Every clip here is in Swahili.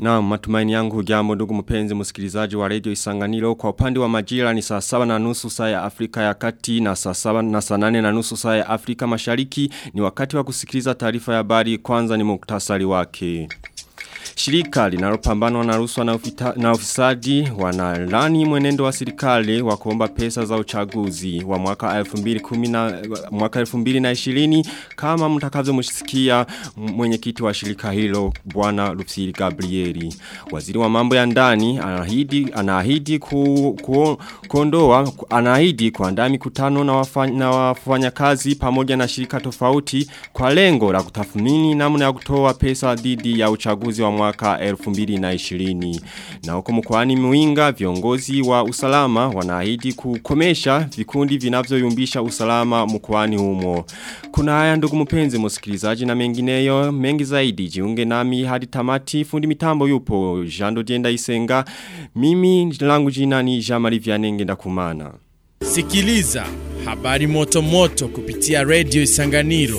Na matumaini yangu hujambo ndugu mpenzi msikilizaji wa radio isanganiro kwa upande wa majira ni saa saba na nusu saa ya Afrika ya kati na saa saba na saa nane na nusu saa ya Afrika mashariki ni wakati wa kusikiliza taarifa ya habari kwanza ni muktasari wake. Shirika linalopambana na rushwa na, na ufisadi wanalani mwenendo wa serikali wa kuomba pesa za uchaguzi wa mwaka 2010 mwaka 2020 kama mtakavyomsikia mwenyekiti wa shirika hilo bwana Lufsiri Gabrieli. Waziri wa mambo ya ndani anaahidi anaahidi ku, ku, kuondoa anaahidi kuandaa mikutano na wafanya, na wafanyakazi pamoja na shirika tofauti kwa lengo la kutathmini namna ya kutoa pesa dhidi ya uchaguzi wa mwaka 2020. Na huko mkoani Muinga viongozi wa usalama wanaahidi kukomesha vikundi vinavyoyumbisha usalama mkoani humo. Kuna haya ndugu mpenzi msikilizaji na mengineyo mengi zaidi jiunge nami hadi tamati fundi mitambo yupo Jando Jenda Isenga. Mimi langu jina ni Jamari Vianenge ndakumana. Sikiliza habari moto moto kupitia Radio Isanganiro.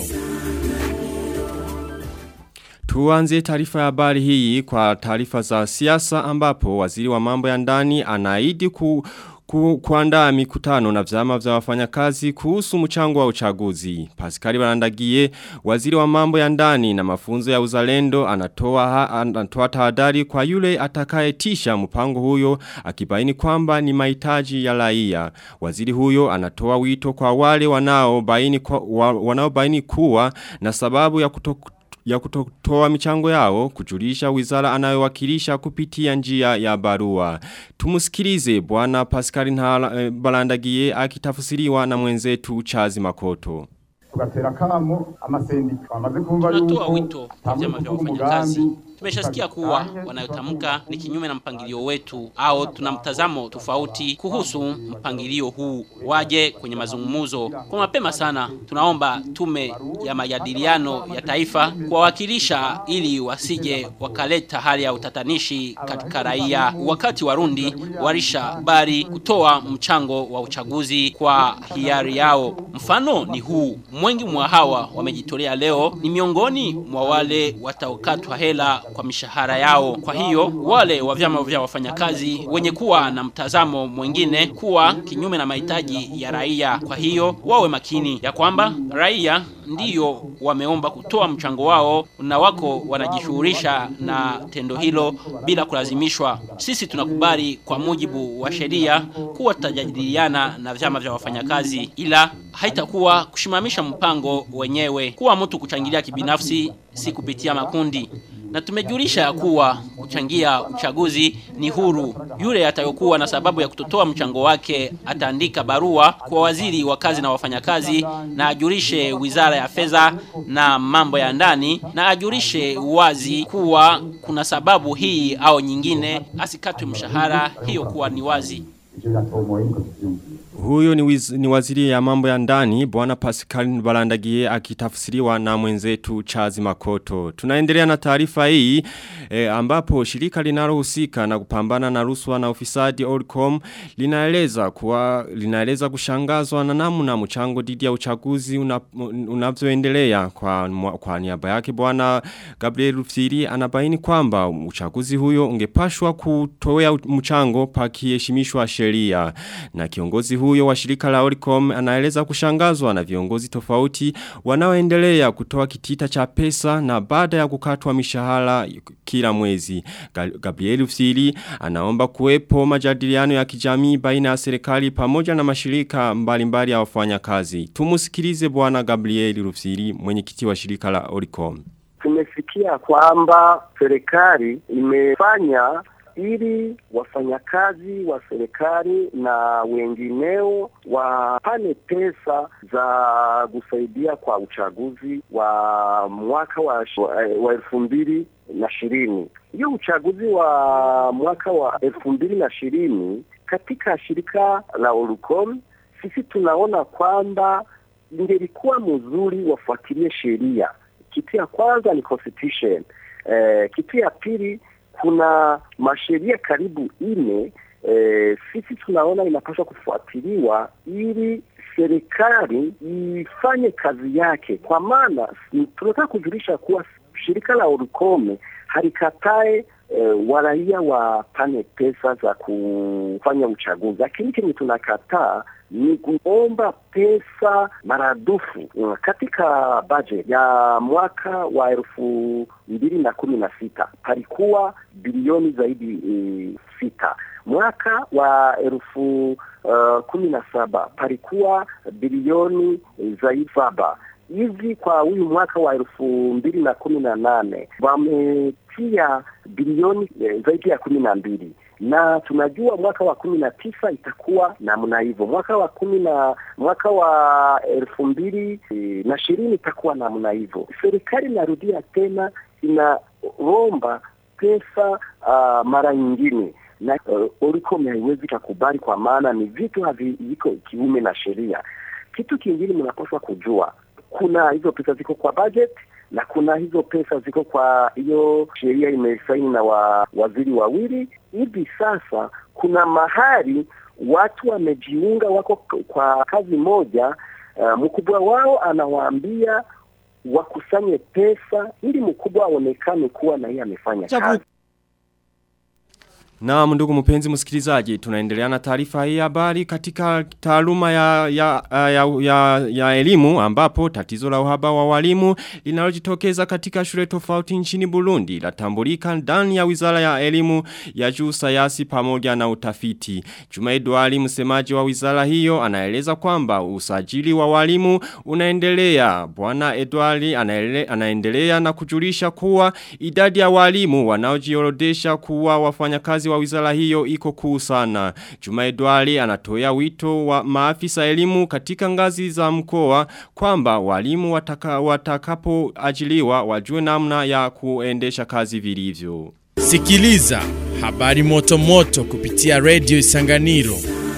Tuanze taarifa ya habari hii kwa taarifa za siasa ambapo waziri wa mambo ya ndani anaahidi ku ku, kuandaa mikutano na vyama vya wafanyakazi kuhusu mchango wa uchaguzi. Pascal Barandagie, waziri wa mambo ya ndani na mafunzo ya uzalendo anatoa ha, anatoa tahadhari kwa yule atakayetisha mpango huyo akibaini kwamba ni mahitaji ya raia. Waziri huyo anatoa wito kwa wale wanaobaini kwa, wa, wanaobaini kuwa na sababu ya kutoku ya kutotoa michango yao kujulisha wizara anayowakilisha kupitia njia ya barua. Tumusikilize bwana Pascal Nhala Balandagie akitafsiriwa na mwenzetu Chazi Makoto. tugatera kamo amasendika bamaze kumva Tunatoa wito kwa vyama vya wafanyakazi Tumeshasikia kuwa wanayotamka ni kinyume na mpangilio wetu au tuna mtazamo tofauti kuhusu mpangilio huu. Waje kwenye mazungumzo kwa mapema sana. Tunaomba tume ya majadiliano ya taifa kuwawakilisha ili wasije wakaleta hali ya utatanishi katika raia. Wakati Warundi warisha bari kutoa mchango wa uchaguzi kwa hiari yao. Mfano ni huu. Mwengi mwa hawa wamejitolea leo ni miongoni mwa wale wataokatwa hela kwa mishahara yao. Kwa hiyo wale wa vyama vya wafanyakazi wenye kuwa na mtazamo mwingine kuwa kinyume na mahitaji ya raia. Kwa hiyo wawe makini ya kwamba raia ndiyo wameomba kutoa mchango wao na wako wanajishughulisha na tendo hilo bila kulazimishwa. Sisi tunakubali kwa mujibu wa sheria kuwa tutajadiliana na vyama vya wafanyakazi, ila haitakuwa kushimamisha mpango wenyewe, kuwa mtu kuchangilia kibinafsi, si kupitia makundi na tumejulisha ya kuwa kuchangia uchaguzi ni huru. Yule atayokuwa na sababu ya kutotoa mchango wake ataandika barua kwa waziri wa kazi na wafanyakazi na ajulishe wizara ya fedha na mambo ya ndani na ajulishe wazi kuwa kuna sababu hii au nyingine, asikatwe mshahara, hiyo kuwa ni wazi. Huyo ni, wiz, ni waziri ya mambo ya ndani bwana Pascal Balandagie akitafsiriwa na mwenzetu Chazi Makoto. Tunaendelea na taarifa hii e, ambapo shirika linalohusika na kupambana na rushwa na ufisadi Orcom linaeleza kuwa linaeleza kushangazwa na namna mchango dhidi ya uchaguzi unavyoendelea una kwa kwa niaba yake bwana Gabriel Rufsiri anabaini kwamba uchaguzi huyo ungepashwa kutoa mchango pakiheshimishwa sheria na kiongozi huyo wa shirika la Oricom anaeleza kushangazwa na viongozi tofauti wanaoendelea kutoa kitita cha pesa na baada ya kukatwa mishahara kila mwezi. Gabriel Ufsiri anaomba kuwepo majadiliano ya kijamii baina ya serikali pamoja na mashirika mbalimbali ya wafanyakazi. Tumusikilize bwana Gabriel Ufsiri mwenyekiti wa shirika la Oricom. Tumesikia kwamba serikali imefanya ili wafanyakazi wa serikali na wengineo wapane pesa za kusaidia kwa uchaguzi wa mwaka wa, wa elfu mbili na ishirini. Hiyo uchaguzi wa mwaka wa elfu mbili na ishirini katika shirika la Orucom sisi tunaona kwamba ingelikuwa mzuri wafuatilie sheria. Kitu ya kwanza ni constitution. Eh, kitu ya pili kuna masheria karibu ine e, sisi tunaona inapaswa kufuatiliwa ili serikali ifanye kazi yake, kwa maana tunataka kujulisha kuwa shirika la Orukome halikatae eh, waraia wapane pesa za kufanya uchaguzi, lakini kenye tunakataa ni kuomba pesa maradufu mm, katika budget ya mwaka wa elfu mbili na kumi na sita palikuwa bilioni zaidi e, sita mwaka wa elfu uh, kumi na saba palikuwa bilioni e, zaidi saba hivi kwa huyu mwaka wa elfu mbili na kumi na nane wametia bilioni e, zaidi ya kumi na mbili na tunajua mwaka wa kumi na tisa itakuwa namna hivyo, mwaka wa kumi na mwaka wa elfu mbili e, na ishirini itakuwa namna hivyo. Serikali inarudia tena inaomba pesa uh, mara nyingine na uh, Oricom haiwezi kakubali kwa maana ni vitu haviko kiume na sheria. Kitu kingine mnapaswa kujua, kuna hizo pesa ziko kwa budget na kuna hizo pesa ziko kwa hiyo sheria imesaini na wa, waziri wawili. Hivi sasa kuna mahali watu wamejiunga, wako kwa kazi moja. Uh, mkubwa wao anawaambia wakusanye pesa ili mkubwa aonekane kuwa na yeye amefanya kazi. Na ndugu mpenzi msikilizaji, tunaendelea na taarifa hii habari katika taaluma ya, ya, ya, ya, ya elimu ambapo tatizo la uhaba wa walimu linalojitokeza katika shule tofauti nchini Burundi latambulika ndani ya Wizara ya Elimu ya Juu Sayansi pamoja na Utafiti. Juma Edwali msemaji wa wizara hiyo anaeleza kwamba usajili wa walimu unaendelea. Bwana Edwali anaele, anaendelea na kujulisha kuwa idadi ya walimu wanaojiorodesha kuwa wafanyakazi wa wizara hiyo iko kuu sana. Juma Edwali anatoa wito wa maafisa elimu katika ngazi za mkoa kwamba walimu wataka, watakapo ajiliwa wajue namna ya kuendesha kazi vilivyo. Sikiliza habari moto moto kupitia Radio Isanganiro.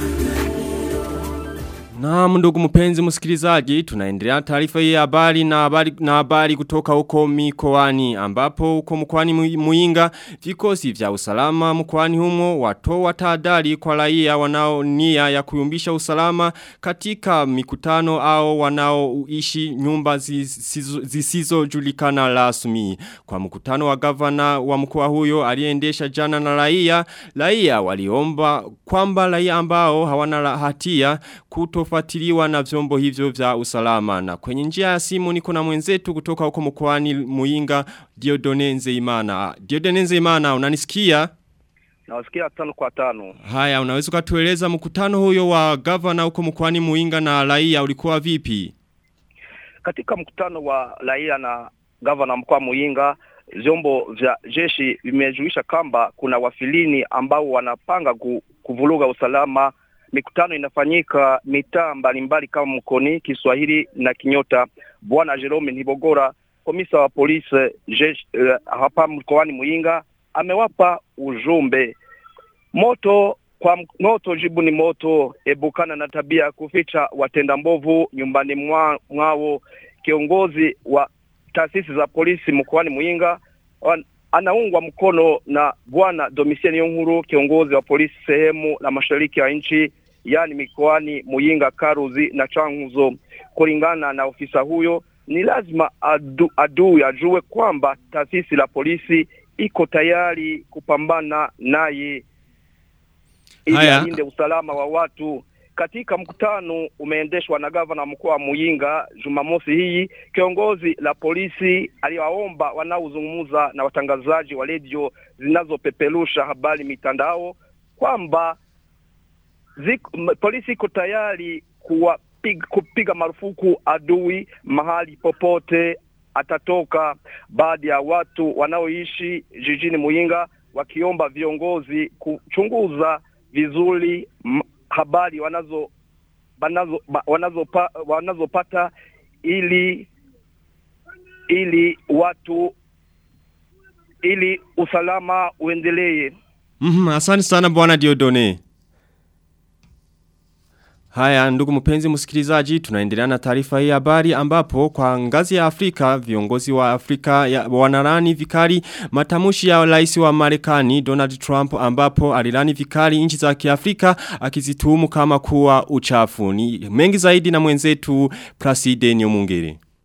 Na ndugu mpenzi msikilizaji, tunaendelea taarifa hii habari na habari na habari kutoka huko mikoani ambapo huko mkoani Muinga vikosi vya usalama mkoani humo watoa tahadhari kwa raia wanao nia ya kuyumbisha usalama katika mikutano au wanaoishi nyumba zisizojulikana rasmi. Kwa mkutano wa gavana wa mkoa huyo aliendesha jana na raia, raia waliomba kwamba raia ambao hawana hatia kutofuatiliwa na vyombo hivyo vya usalama. Na kwenye njia ya simu niko na mwenzetu kutoka huko mkoani Muinga Diodone Nzeimana. Diodone Nzeimana unanisikia? Nawasikia tano kwa tano. Haya, unaweza kutueleza mkutano huyo wa gavana huko mkoani Muinga na raia ulikuwa vipi? Katika mkutano wa raia na gavana mkoa Muinga vyombo vya jeshi vimejulisha kwamba kuna wafilini ambao wanapanga kuvuruga usalama mikutano inafanyika mitaa mbalimbali kama Mkoni, Kiswahili na Kinyota. Bwana Jerome Ntibogora, komisa wa polisi jeshi uh, hapa mkoani Muyinga, amewapa ujumbe moto kwa moto, jibu ni moto. Ebukana na tabia ya kuficha watenda mbovu nyumbani mwa, mwao. Kiongozi wa taasisi za polisi mkoani Muyinga anaungwa mkono na bwana Domitien Yonkuru, kiongozi wa polisi sehemu la mashariki ya nchi, yani mikoani Muyinga, Karuzi na Changuzo. Kulingana na ofisa huyo, ni lazima adu, adui ajue kwamba taasisi la polisi iko tayari kupambana naye ili alinde usalama wa watu. Katika mkutano umeendeshwa na gavana mkoa wa Muyinga Jumamosi hii, kiongozi la polisi aliwaomba wanaozungumza na watangazaji wa redio zinazopeperusha habari mitandao kwamba polisi iko tayari kuwapiga, kupiga marufuku adui mahali popote atatoka. Baadhi ya watu wanaoishi jijini Muyinga wakiomba viongozi kuchunguza vizuri habari wanazo wanazo wanazopata wanazo ili ili watu ili usalama uendelee. Mhm, asante sana bwana Diodone. Haya ndugu mpenzi msikilizaji tunaendelea na taarifa hii habari ambapo kwa ngazi ya Afrika viongozi wa Afrika ya wanarani vikali matamushi ya rais wa Marekani Donald Trump ambapo alilani vikali nchi za Kiafrika akizituhumu kama kuwa uchafu. Ni mengi zaidi na mwenzetu Placide Nyomungere.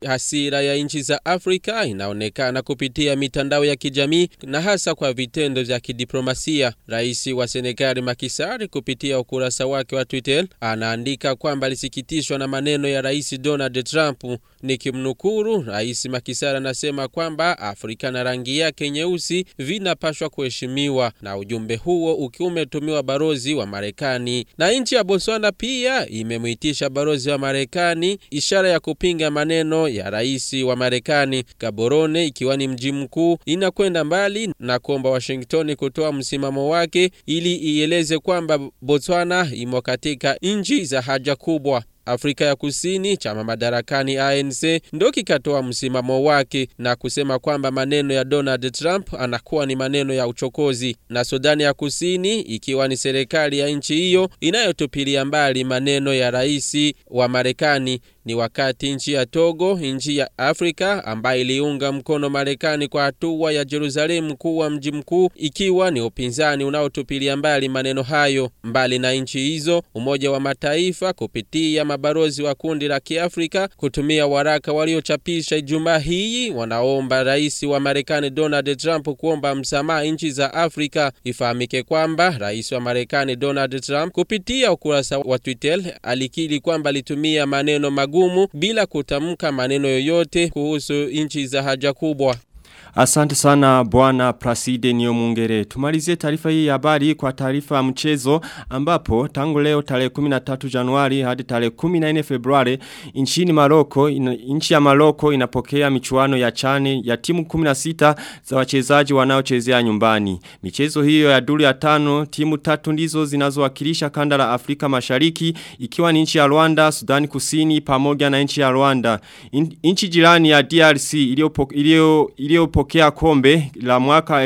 Hasira ya nchi za Afrika inaonekana kupitia mitandao ya kijamii na hasa kwa vitendo vya kidiplomasia. Rais wa Senegal Macky Sall kupitia ukurasa wake wa Twitter anaandika kwamba alisikitishwa na maneno ya Rais Donald Trump. Nikimnukuru, Rais Macky Sall anasema kwamba Afrika na rangi yake nyeusi vinapashwa kuheshimiwa, na ujumbe huo ukiwa umetumiwa balozi wa Marekani. Na nchi ya Botswana pia imemwitisha balozi wa Marekani, ishara ya kupinga maneno ya rais wa Marekani. Gaborone ikiwa ni mji mkuu inakwenda mbali na kuomba Washington kutoa msimamo wake ili ieleze kwamba Botswana imo katika nchi za haja kubwa. Afrika ya Kusini, chama madarakani ANC, ndo kikatoa msimamo wake na kusema kwamba maneno ya Donald Trump anakuwa ni maneno ya uchokozi, na Sudani ya Kusini ikiwa ni serikali ya nchi hiyo inayotupilia mbali maneno ya rais wa Marekani. Ni wakati nchi ya Togo, nchi ya Afrika ambayo iliunga mkono Marekani kwa hatua ya Jerusalemu kuwa mji mkuu, ikiwa ni upinzani unaotupilia mbali maneno hayo. Mbali na nchi hizo, Umoja wa Mataifa kupitia mabalozi wa kundi la Kiafrika kutumia waraka waliochapisha Ijumaa hii wanaomba rais wa Marekani Donald Trump kuomba msamaha nchi za Afrika. Ifahamike kwamba rais wa Marekani Donald Trump kupitia ukurasa wa Twitter alikiri kwamba alitumia maneno magumu bila kutamka maneno yoyote kuhusu nchi za haja kubwa. Asante sana bwana Praside niyo mungere. Tumalizie taarifa hii ya habari kwa taarifa ya mchezo ambapo tangu leo tarehe 13 Januari hadi tarehe 14 Februari nchini Maroko ina, nchi ya Maroko inapokea michuano ya chane ya timu 16 za wachezaji wanaochezea nyumbani. Michezo hiyo ya duru ya tano timu tatu ndizo zinazowakilisha kanda la Afrika Mashariki ikiwa ni nchi ya Rwanda, Sudani Kusini pamoja na nchi ya Rwanda. In, nchi jirani ya DRC iliyopokea ilio, ilio kupokea kombe la mwaka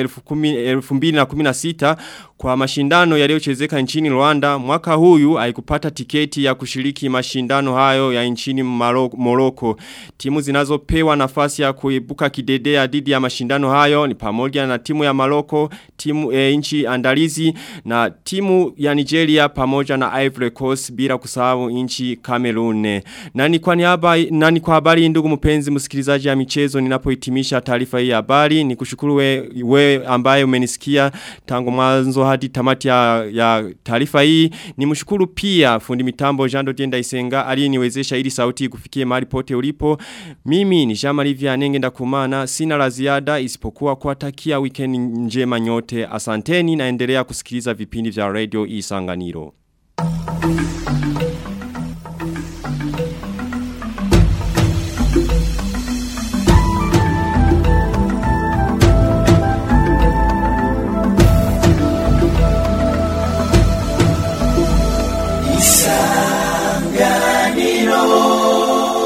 2016 kwa mashindano yaliyochezeka nchini Rwanda mwaka huyu haikupata tiketi ya kushiriki mashindano hayo ya nchini Morocco timu zinazopewa nafasi ya kuibuka kidedea dhidi ya mashindano hayo ni pamoja na timu ya Morocco timu e, nchi andalizi na timu ya Nigeria pamoja na Ivory Coast bila kusahau nchi Cameroon nani kwa niaba nani kwa habari ndugu mpenzi msikilizaji ya michezo ninapohitimisha taarifa hii ya habari ni kushukuru we, we ambaye umenisikia tangu mwanzo hadi tamati ya, ya taarifa hii ni mshukuru pia fundi mitambo Jean Dodienda Isenga aliyeniwezesha ili sauti kufikie mahali pote ulipo mimi ni Jean Marie Vianenge ndakumana sina la ziada isipokuwa kuwatakia weekend njema nyote asanteni naendelea kusikiliza vipindi vya radio Isanganiro Thank you.